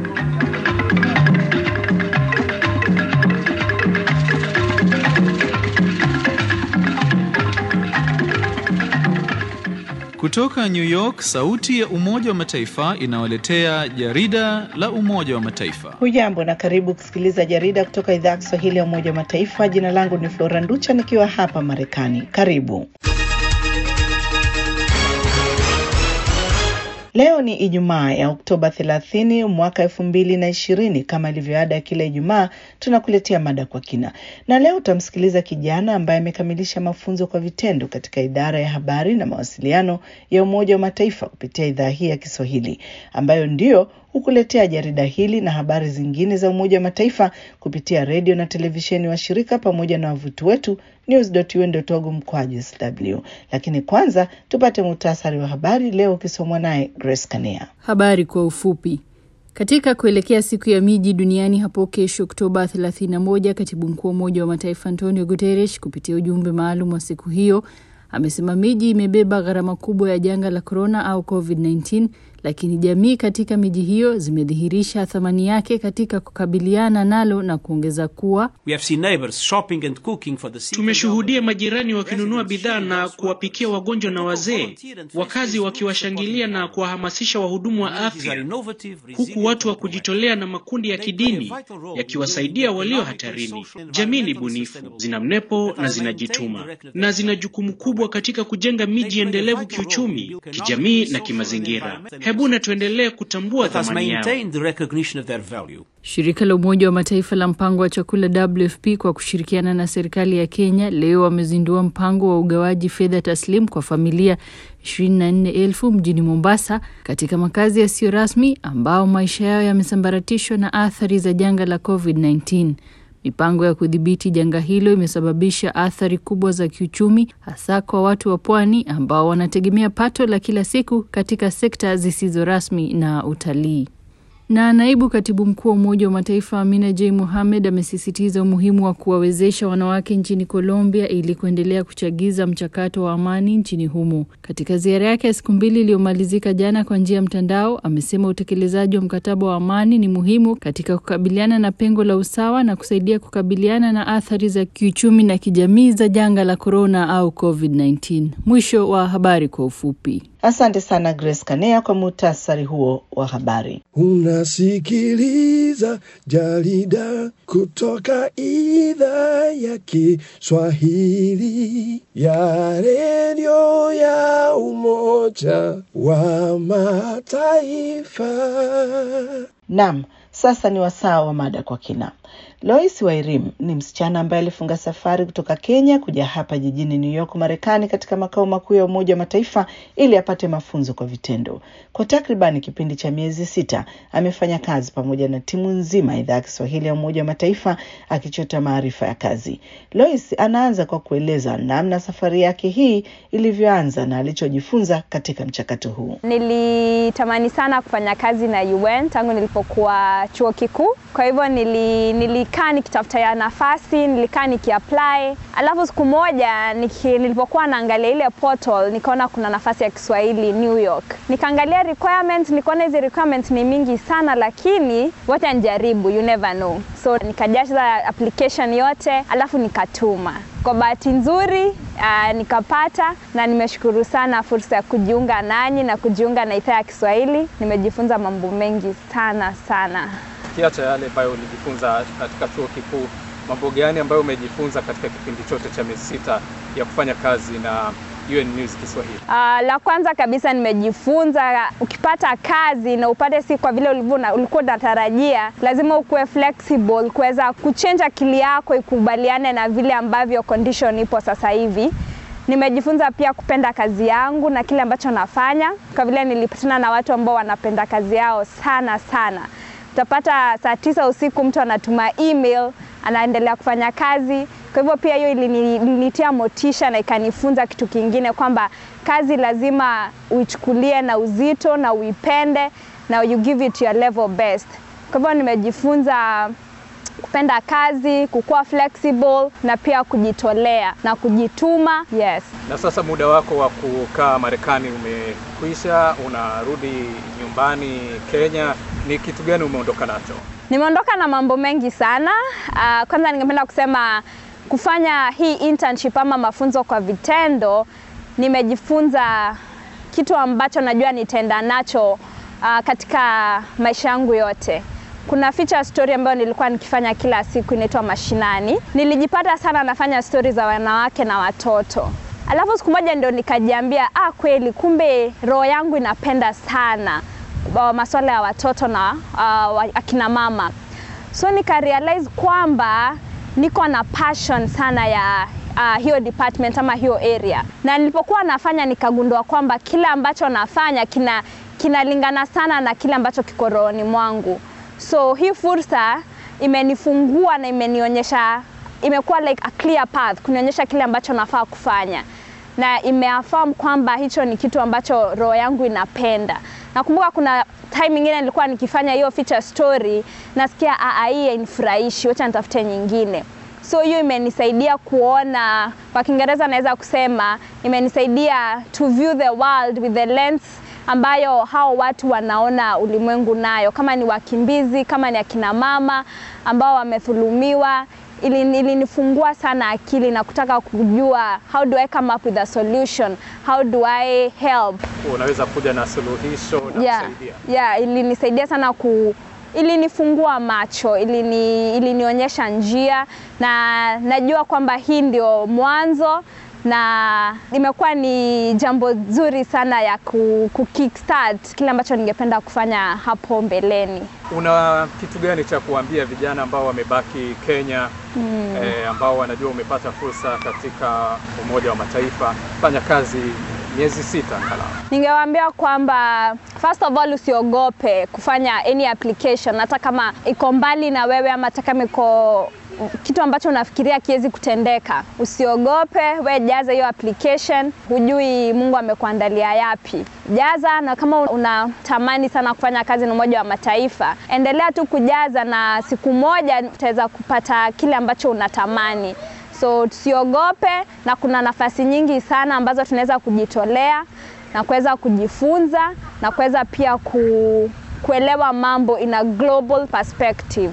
Kutoka New York, sauti ya Umoja wa Mataifa inawaletea jarida la Umoja wa Mataifa. Hujambo na karibu kusikiliza jarida kutoka idhaa ya Kiswahili ya Umoja wa Mataifa. Jina langu ni Flora Nducha nikiwa hapa Marekani. Karibu. Leo ni Ijumaa ya Oktoba 30 mwaka elfu mbili na ishirini. Kama ilivyoada ya kila Ijumaa, tunakuletea mada kwa kina, na leo utamsikiliza kijana ambaye amekamilisha mafunzo kwa vitendo katika idara ya habari na mawasiliano ya Umoja wa Mataifa kupitia idhaa hii ya Kiswahili ambayo ndio hukuletea jarida hili na habari zingine za Umoja wa Mataifa kupitia redio na televisheni wa shirika pamoja na wavuti wetu news.un.org mkwaju sw. Lakini kwanza tupate muhtasari wa habari leo ukisomwa naye Grace Kanea. Habari kwa ufupi. Katika kuelekea siku ya miji duniani hapo kesho Oktoba 31, katibu mkuu wa Umoja wa Mataifa Antonio Guterres kupitia ujumbe maalum wa siku hiyo amesema miji imebeba gharama kubwa ya janga la korona au COVID-19, lakini jamii katika miji hiyo zimedhihirisha thamani yake katika kukabiliana nalo na kuongeza kuwa tumeshuhudia majirani wakinunua bidhaa na kuwapikia wagonjwa na wazee, wakazi wakiwashangilia na kuwahamasisha wahudumu wa afya, huku watu wa kujitolea na makundi ya kidini yakiwasaidia walio hatarini. Jamii ni bunifu, zina mnepo na zinajituma na zina jukumu kubwa katika kujenga miji endelevu kiuchumi, kijamii na kimazingira. Hebu na tuendelee kutambua thamani yao. Shirika la Umoja wa Mataifa la mpango wa chakula WFP kwa kushirikiana na serikali ya Kenya leo wamezindua mpango wa ugawaji fedha taslim kwa familia 24,000 mjini Mombasa katika makazi yasiyo rasmi ambao maisha yao yamesambaratishwa na athari za janga la COVID-19. Mipango ya kudhibiti janga hilo imesababisha athari kubwa za kiuchumi hasa kwa watu wa pwani ambao wanategemea pato la kila siku katika sekta zisizo rasmi na utalii. Na naibu katibu mkuu wa Umoja wa Mataifa Amina J Mohamed amesisitiza umuhimu wa kuwawezesha wanawake nchini Colombia ili kuendelea kuchagiza mchakato wa amani nchini humo. Katika ziara yake ya siku mbili iliyomalizika jana kwa njia ya mtandao, amesema utekelezaji wa mkataba wa amani ni muhimu katika kukabiliana na pengo la usawa na kusaidia kukabiliana na athari za kiuchumi na kijamii za janga la korona au COVID-19. Mwisho wa habari kwa ufupi. Asante sana Grace Kanea kwa muhtasari huo wa habari. Unasikiliza jarida kutoka idhaa ya Kiswahili ya redio ya Umoja wa Mataifa. Naam, sasa ni wasaa wa mada kwa kina. Lois Wairim ni msichana ambaye alifunga safari kutoka Kenya kuja hapa jijini New York, Marekani, katika makao makuu ya Umoja wa Mataifa ili apate mafunzo kwa vitendo. Kwa takribani kipindi cha miezi sita amefanya kazi pamoja na timu nzima ya idhaa ya Kiswahili ya Umoja wa Mataifa akichota maarifa ya kazi. Lois anaanza kwa kueleza namna safari yake hii ilivyoanza na alichojifunza katika mchakato huu. Nilitamani sana kufanya kazi na UN tangu nilipokuwa chuo kikuu, kwa hivyo nili, nili nilikaa nikitafuta ya nafasi, nilikaa nikiapply. Alafu siku moja niki, nilipokuwa naangalia ile portal nikaona kuna nafasi ya Kiswahili New York. Nikaangalia requirements, nikaona hizi requirements ni mingi sana, lakini wacha nijaribu, you never know. So nikajaza application yote, alafu nikatuma. Kwa bahati nzuri uh, nikapata na nimeshukuru sana fursa ya kujiunga nanyi na kujiunga na idhaa ya Kiswahili. Nimejifunza mambo mengi sana sana. Kiacha yale ambayo ulijifunza katika chuo kikuu, mambo gani ambayo umejifunza katika kipindi chote cha miezi sita ya kufanya kazi na UN News Kiswahili? Uh, la kwanza kabisa nimejifunza, ukipata kazi na upate si kwa vile ulikuwa unatarajia, lazima ukuwe flexible kuweza kuchange akili yako ikubaliane na vile ambavyo condition ipo sasa hivi. Nimejifunza pia kupenda kazi yangu na kile ambacho nafanya, kwa vile nilipatana na watu ambao wanapenda kazi yao sana sana utapata saa tisa usiku mtu anatuma email anaendelea kufanya kazi. Kwa hivyo pia hiyo ilinitia motisha na ikanifunza kitu kingine kwamba kazi lazima uichukulie na uzito na uipende na you give it your level best. Kwa hivyo nimejifunza kupenda kazi, kukuwa flexible na pia kujitolea na kujituma. Yes. Na sasa muda wako wa kukaa Marekani umekwisha, unarudi nyumbani Kenya. Ni kitu gani umeondoka nacho? Nimeondoka na mambo mengi sana. Uh, kwanza ningependa kusema kufanya hii internship ama mafunzo kwa vitendo, nimejifunza kitu ambacho najua nitaenda nacho uh, katika maisha yangu yote. Kuna feature story ambayo nilikuwa nikifanya kila siku inaitwa Mashinani. Nilijipata sana nafanya stori za wanawake na watoto. Alafu siku moja ndio nikajiambia, ah, kweli kumbe roho yangu inapenda sana uh, masuala ya watoto na uh, akina mama. So nika realize kwamba niko na passion sana ya uh, hiyo department ama hiyo area, na nilipokuwa nafanya nikagundua kwamba kile ambacho nafanya kina kinalingana sana na kile ambacho kiko rohoni mwangu. So hii fursa imenifungua na imenionyesha, imekuwa like a clear path, kunionyesha kile ambacho nafaa kufanya na imeaffirm kwamba hicho ni kitu ambacho roho yangu inapenda. Nakumbuka kuna time nyingine nilikuwa nikifanya hiyo feature story, nasikia aa, hii hainifurahishi, wacha nitafute nyingine. So hiyo imenisaidia kuona, kwa Kiingereza naweza kusema imenisaidia to view the world with the lens ambayo hao watu wanaona ulimwengu nayo, kama ni wakimbizi, kama ni akina mama ambao wamethulumiwa ilinifungua ili sana akili na kutaka kujua how do I come up with a solution, how do I help. Unaweza kuja na suluhisho na yeah, kusaidia. yeah, ilinisaidia sana ku ilinifungua macho, ilini, ilinionyesha njia na najua kwamba hii ndio mwanzo na imekuwa ni jambo zuri sana ya ku, ku kickstart kile ambacho ningependa kufanya hapo mbeleni. Una kitu gani cha kuambia vijana ambao wamebaki Kenya mm. eh, ambao wanajua umepata fursa katika Umoja wa Mataifa, fanya kazi miezi sita angalau? Ningewaambia kwamba first of all usiogope kufanya any application, hata kama iko mbali na wewe ama hata kama iko kitu ambacho unafikiria kiwezi kutendeka, usiogope, we jaza hiyo application. Hujui Mungu amekuandalia yapi, jaza. Na kama unatamani sana kufanya kazi na Umoja wa Mataifa, endelea tu kujaza, na siku moja utaweza kupata kile ambacho unatamani. So tusiogope, na kuna nafasi nyingi sana ambazo tunaweza kujitolea na kuweza kujifunza na kuweza pia ku, kuelewa mambo in a global perspective.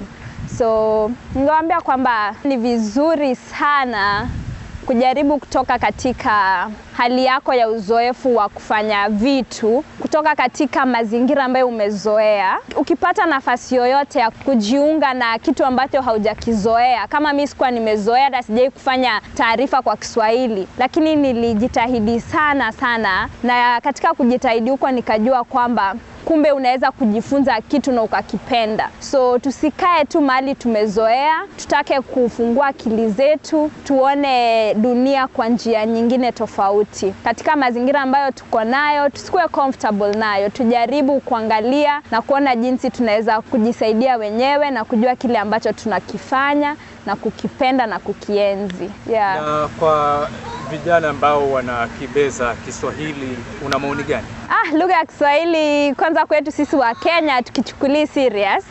So ningewaambia kwamba ni vizuri sana kujaribu kutoka katika hali yako ya uzoefu wa kufanya vitu kutoka katika mazingira ambayo umezoea. Ukipata nafasi yoyote ya kujiunga na kitu ambacho haujakizoea, kama mi sikuwa nimezoea, hata sijai kufanya taarifa kwa Kiswahili, lakini nilijitahidi sana sana, na katika kujitahidi huko nikajua kwamba kumbe unaweza kujifunza kitu na ukakipenda. So tusikae tu mahali tumezoea, tutake kufungua akili zetu, tuone dunia kwa njia nyingine tofauti. Katika mazingira ambayo tuko nayo, tusikuwe comfortable nayo, tujaribu kuangalia na kuona jinsi tunaweza kujisaidia wenyewe na kujua kile ambacho tunakifanya na kukipenda na kukienzi. Yeah. Na kwa vijana ambao wanakibeza Kiswahili una maoni gani? Ah, lugha ya Kiswahili kwanza kwetu sisi wa Kenya tukichukulii serious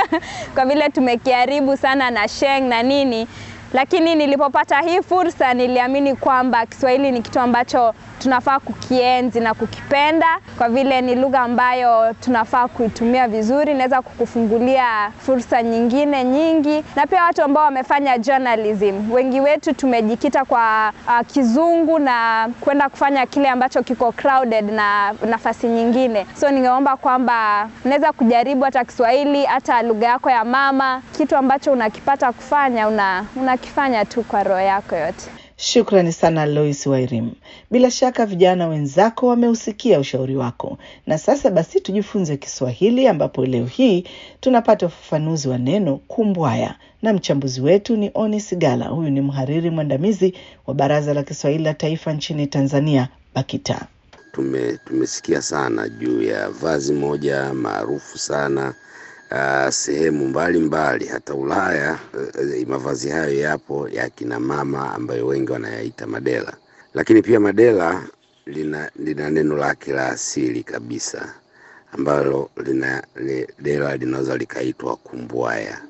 kwa vile tumekiharibu sana na sheng na nini, lakini nilipopata hii fursa niliamini kwamba Kiswahili ni kitu ambacho tunafaa kukienzi na kukipenda kwa vile ni lugha ambayo tunafaa kuitumia vizuri, inaweza kukufungulia fursa nyingine nyingi, na pia watu ambao wamefanya journalism, wengi wetu tumejikita kwa uh, kizungu na kwenda kufanya kile ambacho kiko crowded na nafasi nyingine. So ningeomba kwamba unaweza kujaribu hata Kiswahili, hata lugha yako ya mama, kitu ambacho unakipata kufanya una, unakifanya tu kwa roho yako yote. Shukrani sana Lois Wairim. Bila shaka vijana wenzako wameusikia ushauri wako, na sasa basi tujifunze Kiswahili, ambapo leo hii tunapata ufafanuzi wa neno kumbwaya na mchambuzi wetu ni Oni Sigala. Huyu ni mhariri mwandamizi wa Baraza la Kiswahili la Taifa nchini Tanzania, BAKITA. Tume, tumesikia sana juu ya vazi moja maarufu sana uh, sehemu mbalimbali hata Ulaya. Uh, mavazi hayo yapo ya kina mama ambayo wengi wanayaita madela, lakini pia madela lina, lina neno lake la asili kabisa ambalo lina, li, dela linaweza likaitwa kumbwaya.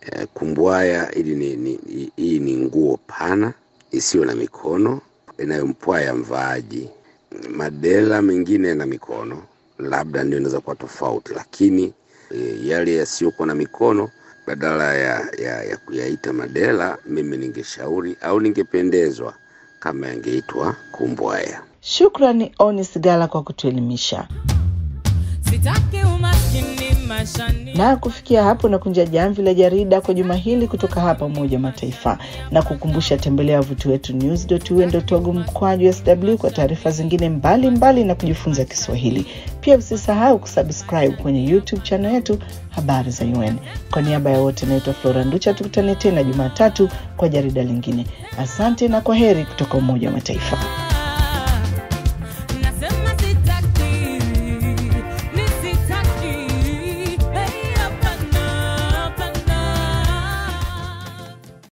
E, kumbwaya ili ni, ni, hii ni nguo pana isiyo na mikono inayompwaya mvaaji. Madela mengine yana mikono, labda ndio inaweza kuwa tofauti, lakini e, yale yasiyokuwa na mikono badala ya, ya, ya kuyaita madela, mimi ningeshauri au ningependezwa kama yangeitwa kumbwaya. Shukrani Onis Gala kwa kutuelimisha. Sitaki umaskini maishani. Na kufikia hapo na kunja jamvi la jarida kwa juma hili kutoka hapa Umoja wa Mataifa, na kukumbusha tembelea wavuti wetu news.un.org mkwaju sw kwa taarifa zingine mbalimbali mbali na kujifunza Kiswahili. Pia usisahau kusubscribe kwenye YouTube channel yetu habari za UN. Kwa niaba ya wote, naitwa Flora Nducha, tukutane tena Jumatatu kwa jarida lingine. Asante na kwa heri kutoka Umoja wa Mataifa.